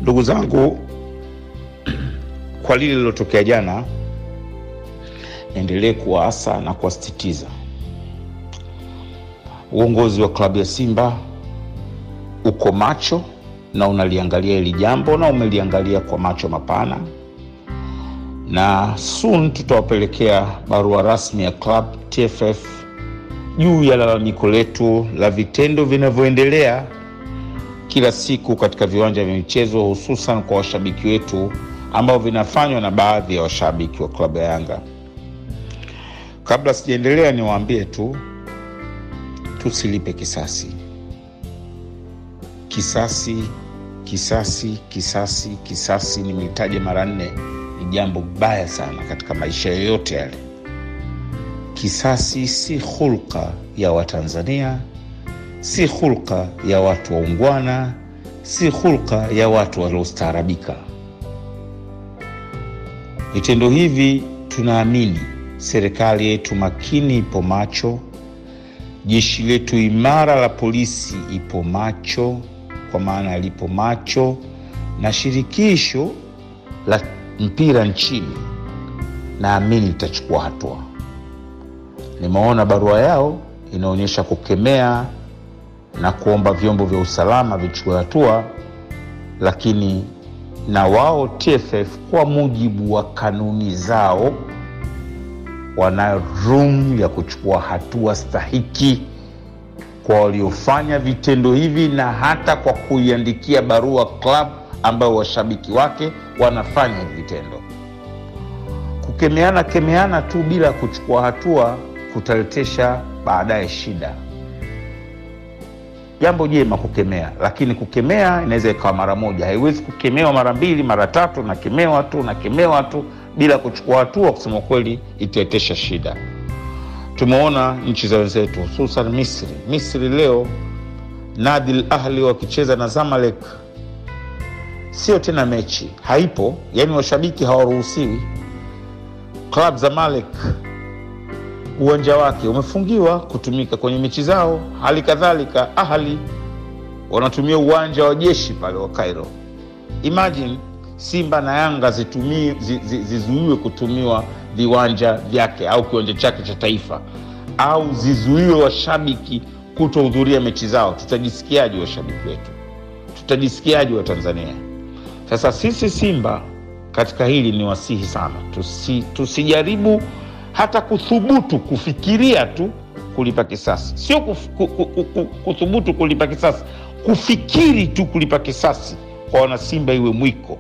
Ndugu zangu, kwa lile lilotokea jana, niendelee kuwaasa na kuwasisitiza uongozi wa klabu ya Simba uko macho na unaliangalia hili jambo na umeliangalia kwa macho mapana, na soon tutawapelekea barua rasmi ya club TFF juu ya lalamiko letu la vitendo vinavyoendelea kila siku katika viwanja vya michezo, hususan kwa washabiki wetu ambao vinafanywa na baadhi ya washabiki wa klabu ya Yanga. Kabla sijaendelea, niwaambie tu tusilipe kisasi. Kisasi, kisasi, kisasi, kisasi, nimeitaja mara nne, ni jambo baya sana katika maisha yoyote yale. Kisasi si hulka ya Watanzania, si hulka ya watu waungwana, si hulka ya watu waliostaarabika. Vitendo hivi tunaamini serikali yetu makini ipo macho, jeshi letu imara la polisi ipo macho, kwa maana lipo macho, na shirikisho la mpira nchini naamini litachukua hatua. Nimeona barua yao inaonyesha kukemea na kuomba vyombo vya usalama vichukue hatua, lakini na wao TFF kwa mujibu wa kanuni zao wanayo room ya kuchukua hatua stahiki kwa waliofanya vitendo hivi, na hata kwa kuiandikia barua club ambayo washabiki wake wanafanya hivi vitendo. Kukemeana kemeana tu bila kuchukua hatua kutaletesha baadaye shida. Jambo jema kukemea, lakini kukemea inaweza ikawa mara moja, haiwezi kukemewa mara mbili mara tatu, nakemewa tu nakemewa tu bila kuchukua hatua. Kusema kweli, itaetesha shida. Tumeona nchi za wenzetu, hususan Misri. Misri leo Nadil Ahli wakicheza na Zamalek, sio tena mechi, haipo, yaani washabiki hawaruhusiwi. Club Zamalek uwanja wake umefungiwa kutumika kwenye mechi zao. Hali kadhalika Ahli wanatumia uwanja wa jeshi pale wa Cairo. Imagine Simba na Yanga zitumie zi, zi, zizuiwe kutumiwa viwanja vyake au kiwanja chake cha taifa, au zizuiwe washabiki kutohudhuria mechi zao. Tutajisikiaje washabiki wetu? Tutajisikiaje wa Tanzania? Sasa sisi Simba katika hili ni wasihi sana, tusi, tusijaribu hata kuthubutu kufikiria tu kulipa kisasi, sio kuf, ku, ku, ku, kuthubutu kulipa kisasi, kufikiri tu kulipa kisasi kwa wanasimba iwe mwiko,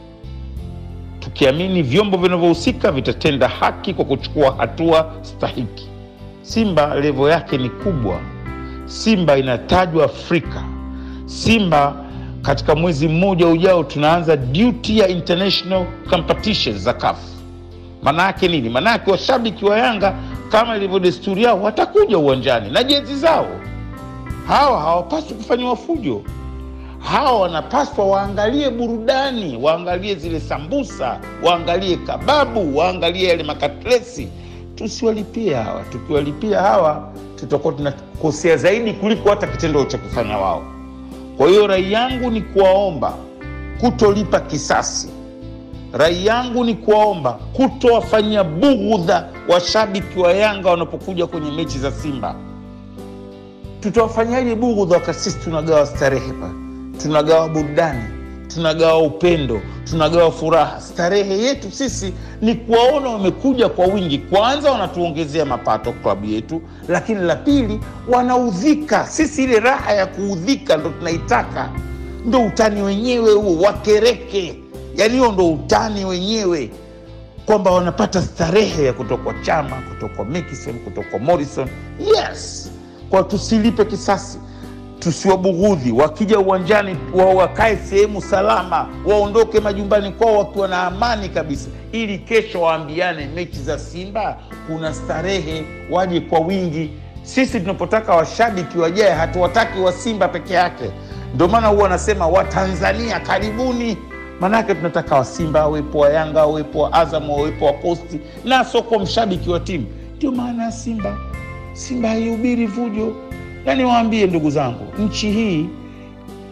tukiamini vyombo vinavyohusika vitatenda haki kwa kuchukua hatua stahiki. Simba levo yake ni kubwa. Simba inatajwa Afrika. Simba katika mwezi mmoja ujao tunaanza duty ya international competitions za CAF. Maana yake nini? Maana yake washabiki wa Yanga kama ilivyo desturi yao watakuja uwanjani na jezi zao. Hawa hawapaswi kufanyiwa fujo. Hawa wanapaswa waangalie burudani, waangalie zile sambusa, waangalie kababu, waangalie yale makatlesi. Tusiwalipie hawa. Tukiwalipia hawa, tutakuwa tunakosea zaidi kuliko hata kitendo cha kufanya wao. Kwa hiyo rai yangu ni kuwaomba kutolipa kisasi. Rai yangu ni kuwaomba kutowafanyia bughudha washabiki wa Yanga wanapokuja kwenye mechi za Simba. Tutawafanyaje bughudha wakati sisi tunagawa starehe pa, tunagawa burudani, tunagawa upendo, tunagawa furaha. Starehe yetu sisi ni kuwaona wamekuja kwa wingi. Kwanza wanatuongezea mapato klabu yetu, lakini la pili wanaudhika. Sisi ile raha ya kuudhika ndo tunaitaka, ndo utani wenyewe huo, wakereke Yaani huo ndo utani wenyewe, kwamba wanapata starehe ya kutoka kwa Chama, kutoka kwa Mekison, kutoka kwa Morrison. Yes, kwa tusilipe kisasi, tusiwabughudhi. Wakija uwanjani wa wakae sehemu salama, waondoke majumbani kwao wakiwa na amani kabisa, ili kesho waambiane mechi za Simba kuna starehe, waje kwa wingi. Sisi tunapotaka washabiki wajae, hatuwataki wa Simba peke yake. Ndio maana huwa wanasema Watanzania karibuni Manake tunataka Wasimba awepo, wa Yanga awepo, wa Azam awepo, wa Posti na soko mshabiki wa timu. Ndio maana ya Simba. Simba haihubiri vujo. Yani waambie ndugu zangu, nchi hii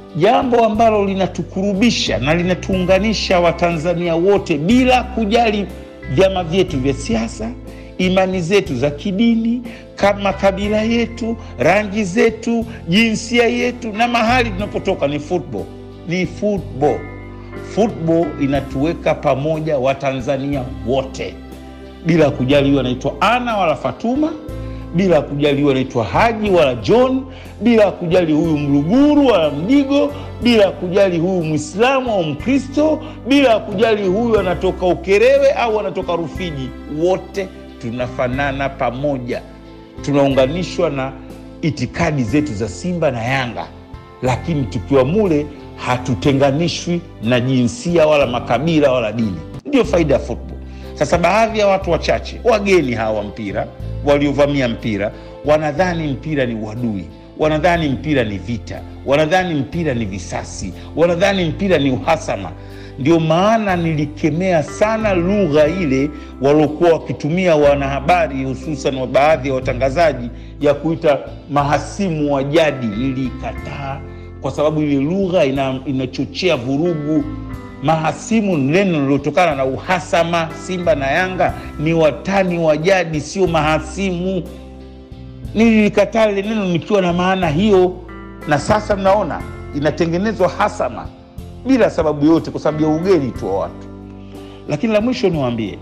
jambo ambalo linatukurubisha na linatuunganisha Watanzania wote bila kujali vyama vyetu vya siasa, imani zetu za kidini, kama kabila yetu, rangi zetu, jinsia yetu na mahali tunapotoka. Ni football, ni football. Football inatuweka pamoja Watanzania wote bila kujali huyu anaitwa Ana wala Fatuma, bila kujali huyu anaitwa Haji wala John, bila kujali huyu Mluguru wala Mdigo, bila kujali huyu Mwislamu au Mkristo, bila kujali huyu anatoka Ukerewe au anatoka Rufiji. Wote tunafanana pamoja, tunaunganishwa na itikadi zetu za Simba na Yanga, lakini tukiwa mule hatutenganishwi na jinsia wala makabila wala dini. Ndio faida ya football. Sasa baadhi ya watu wachache wageni hawa wa mpira waliovamia mpira wanadhani mpira ni uadui, wanadhani mpira ni vita, wanadhani mpira ni visasi, wanadhani mpira ni uhasama. Ndio maana nilikemea sana lugha ile waliokuwa wakitumia wanahabari, hususan wa baadhi ya watangazaji ya kuita mahasimu wa jadi. Niliikataa kwa sababu ile lugha ina, inachochea vurugu mahasimu neno lilotokana na uhasama. Simba na Yanga ni watani wa jadi, sio mahasimu. Nililikataa lile neno nikiwa na maana hiyo, na sasa mnaona inatengenezwa hasama bila sababu yote, kwa sababu ya ugeni tu wa watu. Lakini la mwisho niwaambie,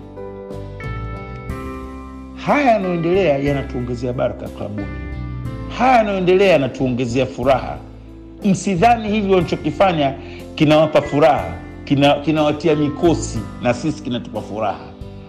haya yanayoendelea yanatuongezea baraka klabuni, haya yanayoendelea yanatuongezea furaha. Msidhani hivi walichokifanya kinawapa furaha kinawatia kina mikosi na sisi kinatupa furaha.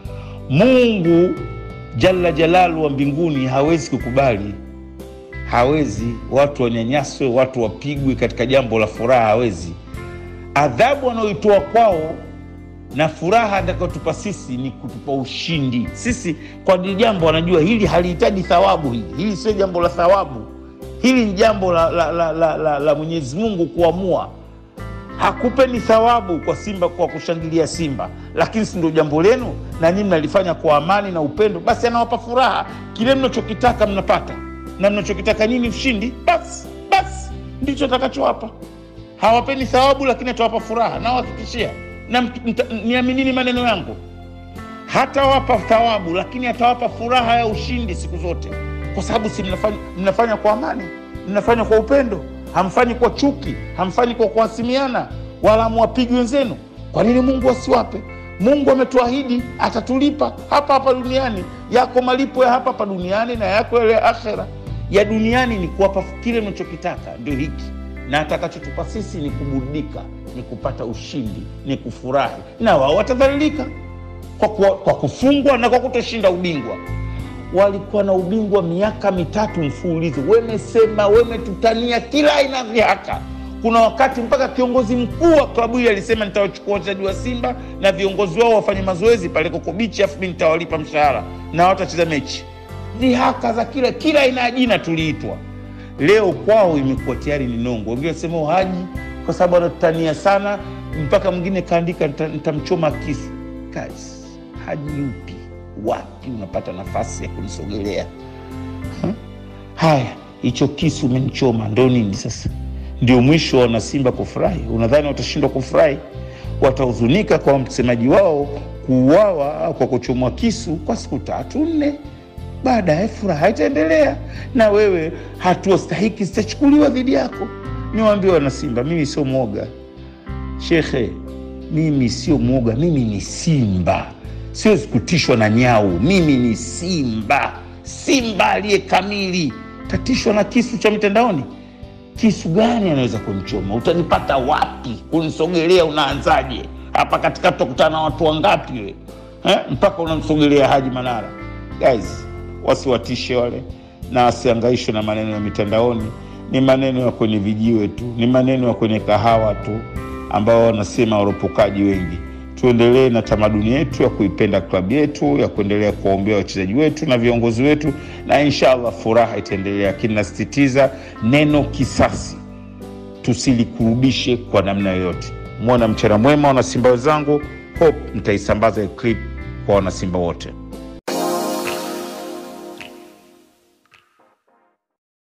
Mungu jalla jalalu wa mbinguni hawezi kukubali, hawezi watu wanyanyaswe, watu wapigwe katika jambo la furaha, hawezi. Adhabu wanaoitoa kwao na furaha atakayotupa sisi ni kutupa ushindi sisi. Kwa jambo wanajua hili halihitaji thawabu, hili hili sio jambo la thawabu, hili ni jambo la, la, la, la, la, la Mwenyezi Mungu kuamua hakupeni thawabu kwa Simba kwa kushangilia Simba, lakini si ndio jambo lenu na nyinyi mnalifanya kwa amani na upendo, basi anawapa furaha. Kile mnachokitaka mnapata, na mnachokitaka nyinyi ushindi, basi basi ndicho atakachowapa. Hawapeni thawabu, lakini atawapa furaha, nawahakikishia na niaminini maneno yangu, hatawapa thawabu, lakini atawapa furaha ya ushindi siku zote, kwa sababu si mnafanya, mnafanya kwa amani, mnafanya kwa upendo hamfanyi kwa chuki, hamfanyi kwa kuhasimiana, wala hamwapigi wenzenu. Kwa nini Mungu asiwape? Mungu ametuahidi atatulipa hapa hapa duniani. Yako malipo ya hapa hapa duniani na yako yale ya akhera. Ya duniani ni kuwapa kile mnachokitaka, ndio hiki, na atakachotupa sisi ni kuburudika, ni kupata ushindi, ni kufurahi, na wao watadhalilika kwa, kwa, kwa kufungwa na kwa kutoshinda ubingwa walikuwa na ubingwa miaka mitatu mfululizo, wemesema wemetutania kila aina vyaka. Kuna wakati mpaka kiongozi mkuu wa klabu hii alisema nitawachukua wachezaji wa Simba na viongozi wao wafanye mazoezi pale Koko Bichi, afu mi nitawalipa mshahara na watacheza mechi. Dhihaka za kila kila aina ya jina tuliitwa. Leo kwao imekuwa tayari ni nongo. Wengine wasema Haji kwa sababu anatutania sana, mpaka mwingine kaandika nitamchoma kisu. Guys, Haji yupi wapi unapata nafasi ya kunisogelea? Haya, hicho kisu umenichoma, ndo nini sasa? Ndio mwisho wa wanasimba kufurahi? Unadhani watashindwa kufurahi? Watahuzunika kwa msemaji wao kuuawa kwa kuchomwa kisu kwa siku tatu nne, baadaye furaha itaendelea, na wewe hatua stahiki zitachukuliwa dhidi yako. Niwaambie wanasimba, mimi sio mwoga shekhe, mimi sio mwoga, mimi ni simba siwezi kutishwa na nyau. Mimi ni simba, simba aliye kamili. Tatishwa na kisu cha mitandaoni? Kisu gani anaweza kunichoma? Utanipata wapi? Kunisogelea unaanzaje? Hapa katikati utakutana na watu wangapi we eh? mpaka unamsogelea Haji Manara? Guys, wasiwatishe wale na wasiangaishwe na maneno ya mitandaoni. Ni maneno ya kwenye vijiwe tu, ni maneno ya kwenye kahawa tu, ambao wanasema waropokaji wengi tuendelee na tamaduni yetu ya kuipenda klabu yetu, ya kuendelea kuwaombea wachezaji wetu na viongozi wetu, na inshallah furaha itaendelea. Lakini nasisitiza neno kisasi tusilikurudishe kwa namna yoyote. Mwona mchana mwema, wanasimba wenzangu. Hope mtaisambaza clip kwa wanasimba wote.